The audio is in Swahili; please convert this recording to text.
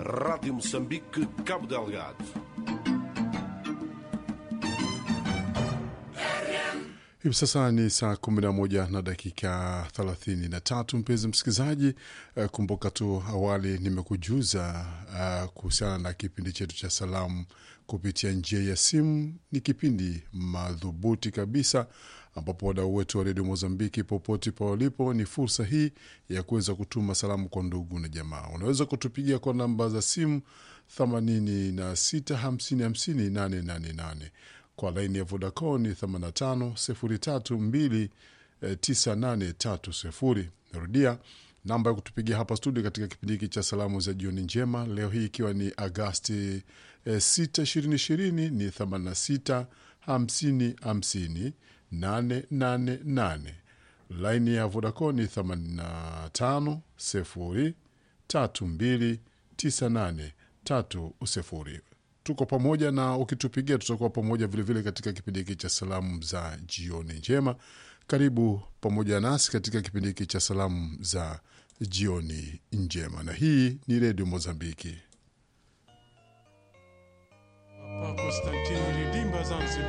Rádio Moçambique, Cabo Delgado. Hivi sasa ni saa 11 na dakika 33. Mpenzi msikilizaji, uh, kumbuka tu awali nimekujuza uh, kuhusiana na kipindi chetu cha salamu kupitia njia ya simu. Ni kipindi madhubuti kabisa ambapo wadau wetu wa redio Mozambiki popote pa walipo, ni fursa hii ya kuweza kutuma salamu kwa ndugu na jamaa. Unaweza kutupigia kwa namba za simu 86505088 kwa laini ya Vodacom ni 8503298830. Narudia namba ya kutupigia hapa studio katika kipindi hiki cha salamu za jioni njema, leo hii ikiwa ni Agasti 6 2020 ni 86 50 50 888. Laini ya Vodacom ni 85 0 32 98 30 tuko pamoja na ukitupigia tutakuwa pamoja vilevile vile katika kipindi hiki cha salamu za jioni njema. Karibu pamoja nasi katika kipindi hiki cha salamu za jioni njema, na hii ni redio Mozambiki. Konstantini Ridimba Zanzibar.